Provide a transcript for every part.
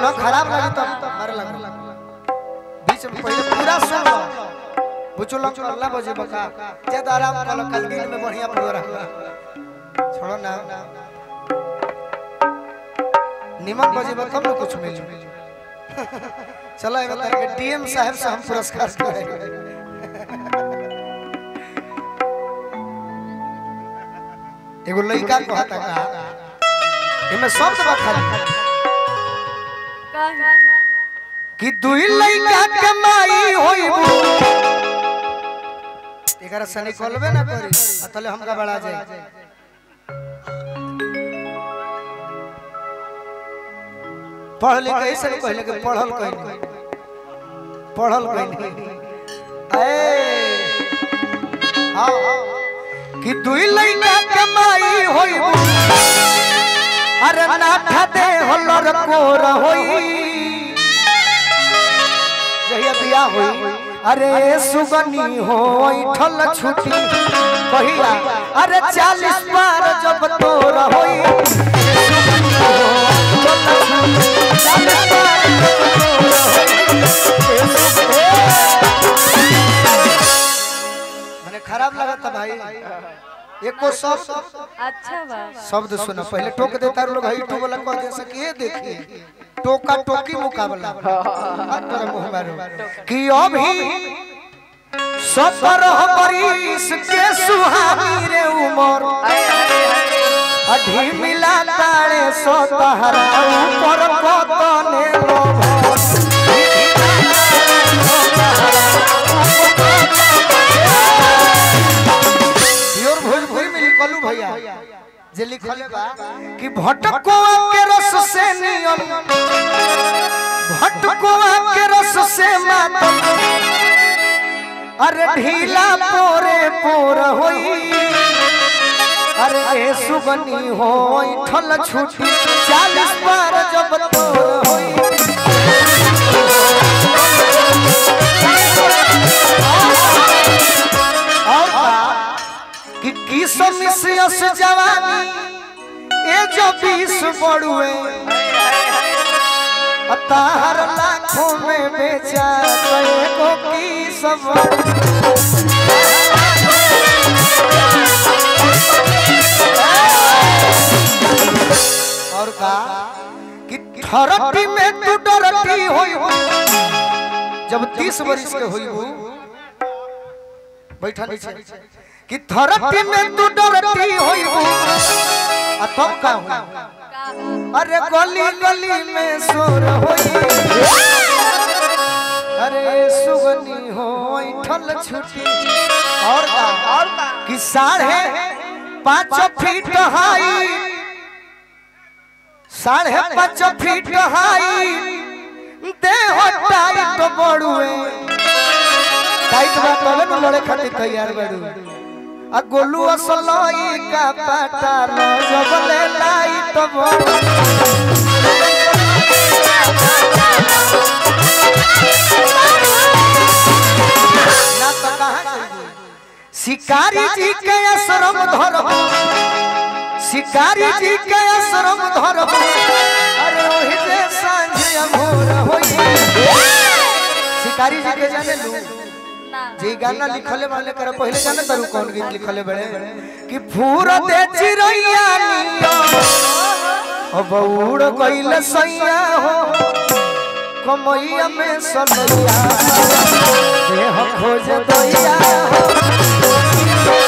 सुना खराब लगी तो मारे लगा बीच में पहले पूरा सुन लो बुचुल अल्लाह बजे बका ज्यादा आराम कर लो कल दिन में बढ़िया प्रोग्राम छोड़ो ना निमन बजे बा तब ना कुछ मिली चलो एक बार के डीएम साहब से हम पुरस्कार करेंगे एगो लड़का कहता का इमे शब्द बा खाली कि दुई लइका के माई होइबू एकरा सनी कॉलबे ना करी अतले हमका बड़ा जाए पढ़ लिख ऐसे नहीं कहले कि पढ़ल कहीं नहीं पढ़ल कहीं नहीं ए हाँ कि दुई लइका के माई होइबू अरे नाठा दे होलर कोर होई जहिया बिया होई अरे सुगनी हो ठल छुटी कहिया अरे चालीस बार जब तोर होई सुगनी हो ठल छुटी, चालीस बार जब तोर होई। मने खराब लगा था भाई एको शब्द अच्छा बा शब्द सुना पहले टोक देता लोग हई टो वाला कह दे सके देखिए टोका टोकी मुकाबला हाथ पर मुंह मारो कि अभी सतर बरिस के सुहानी रे उमर अधी मिला ताड़े सो तहरा ऊपर कतने लोभ प्योर भोजपुरी में लिखलू भैया जे लिखले बा कि भटकोआ के रस से नियम भटकोआ के रस से मातम अरे ढीला पोरे पोर होई अरे ए सुगनी होई ठल छुटी चालीस बार जब तोर होई और का कि किस मिसियस जवानी ए जो बीस बड़ुए तार लाखों में बेचा कए को की सब और का कि थरटी में तू डरती होई हो जब तीस वर्ष के होई हो बैठा नीचे कि थरटी में तू डरती होई हो आ तब का हुई अरे गली गली में शोर होई अरे सुगनी हो ठल छुटी और का और का कि साढ़े पाँच फीट हाई साढ़े पाँच फीट हाई देह टाइट बड़ुए टाइट बा तबे न लड़े खातिर तैयार बड़ू आ गोलू असलई का पाटा लो जबले लाइट बड़ू ना तो कहाँ जाइबू? शिकारी जी के आश्रम धरब शिकारी जी के आश्रम धरब अरे ओही जे सांझ अमोर होई शिकारी जी के जाने लू ना जी गाना लिखले वाले कर पहले जाने तारू कौन गीत लिखले बड़े कि फूर दे चिरैया निया अब उड़ गइल सैया हो कमैया में सनैया देह खोज दैया हो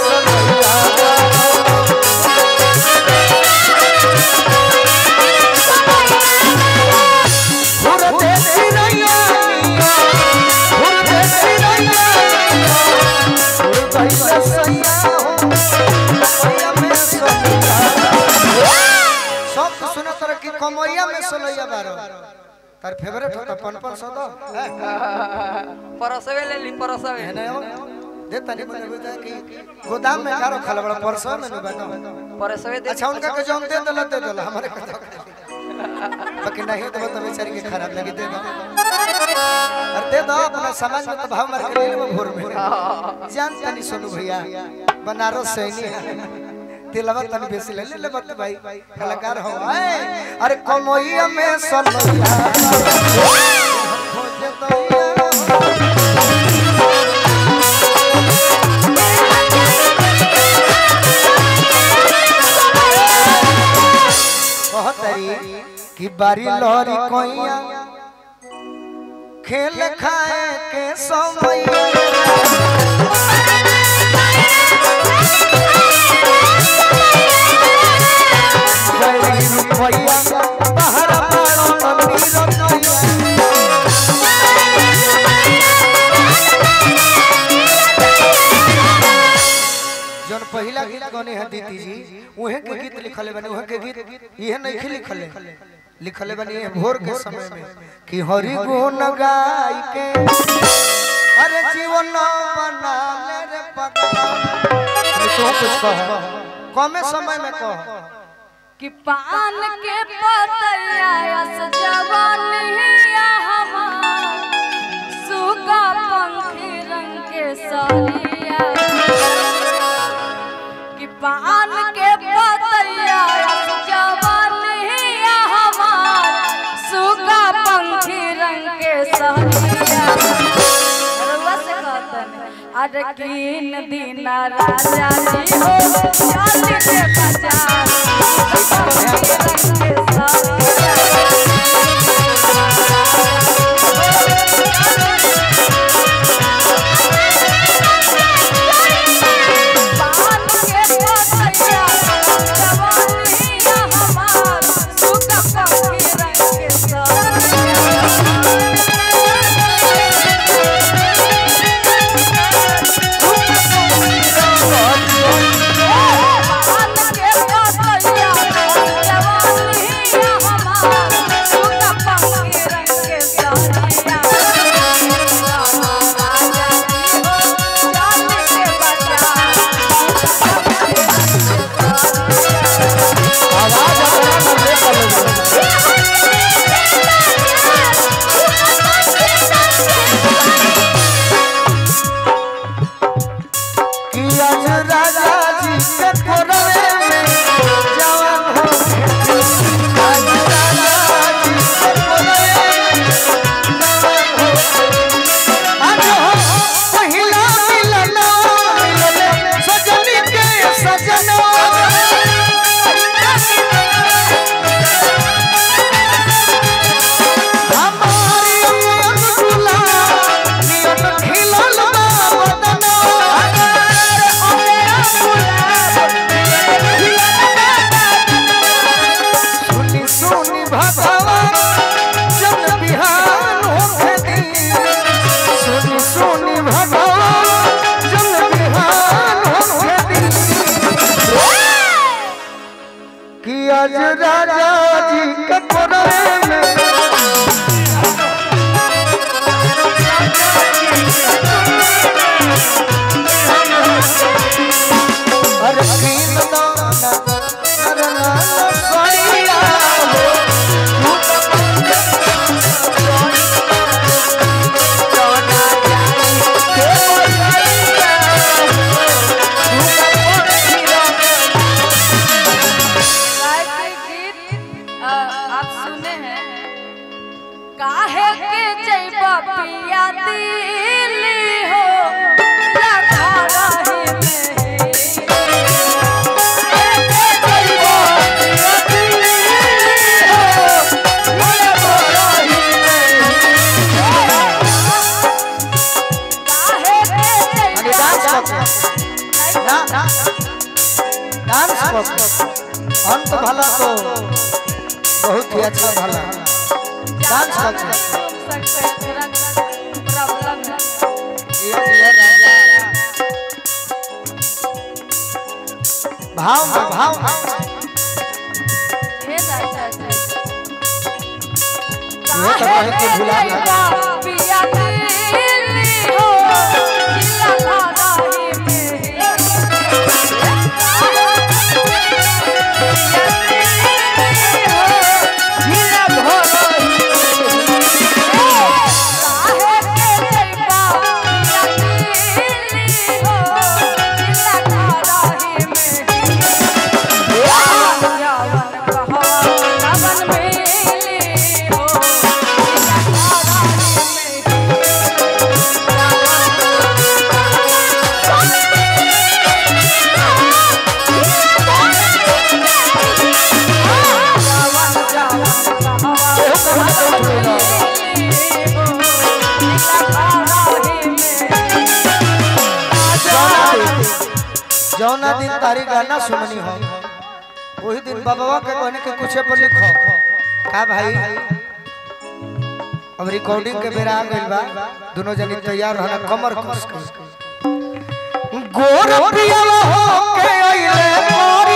फूर दे चिरैया निया फूर दे चिरैया निया उड़ गइल सैया हो कमैया में सनैया सब तो सुनो तरह की कमैया में सनैया बारो तार फेवरेट होता पन पन सो दो परसवे ले ली परसवे है ना दे तनी मने बुझा कि गोदाम में कारो खाला बड़ा परसो में नहीं बताओ परसवे दे अच्छा उनका के जौन दे दला दे दला हमारे का तो बाकी नहीं तो तो बेचारी के खराब लगी दे दो अरे दे दो अपना समाज में तो भाव मार के ले लो भोर में जान तनी सोनू भैया बनारस से नहीं तिलवा तन बेसी ले ले बत भाई कलाकार हो आए अरे कमोइया में सनैया खोजे दैया कहतरी कि बारी लहरी कोइया खेल खाए के समैया गई रुपैया बाहर मारो मंदिर नैया जौन पहला गीत गने है दीदी जी उहे के गीत लिखले बने उहे के गीत इहे नहीं लिखले लिखले बने ये भोर के समय में कि हरि गुण गाय के अरे जीवन बना ले रे पगला अरे तू कुछ कह कमे समय में कह कि पान के पतैया यस जवानिया हमार सुगा पंखी रंग के सरिया कि पान के पतैया यस जवानिया हमार सुगा पंखी रंग के सरिया रउआ से कहतन अरे किन दिन राजा जी हो चल के बाजार पंखी रंग के सरिया पान के पतैया जवानिया हमार सुगा पंखी रंग के पान के पतैया जवानिया हमार सुगा पंखी रंग के सरिया राजा जी हो चल के बाजार आवाज अपना कर ले करो कि आज राजा जी के कोरवे में जवान हो आज राजा जी के कोरवे में जवान हो आज हो पहिला मिलन मिलन सजनी के सजना हमारी अनुकूला नियत खिलल बा वदना सुनी सुनी भगवा जन बिहान होखे दी सुनी सुनी भगवा जन बिहान होखे दी कि आज राजा जी के कोरवे में अरे कीन दाना करना सड़िया हो गायत्री गीत अ, आप सुने हैं काहे के जैबा पिया दिली हो राधा राही में काहे के जइबा पिया दिली हो, राधा राही में। काहे के अरे डांस जइबा करते ना ना डांस करते अंत भला तो बहुत ही अच्छा भला डांस करते ये ये राजा भाव में भाव में ये तो कहे के भुला गया। हो जौना दिन तारी गाना सुननी हो वही दिन बाबा के कहने के कुछ पर लिखो का भाई अब रिकॉर्डिंग के बेरा आ गइल बा दोनों जने तैयार रहना कमर कस के गोर पिया हो के अइले मोर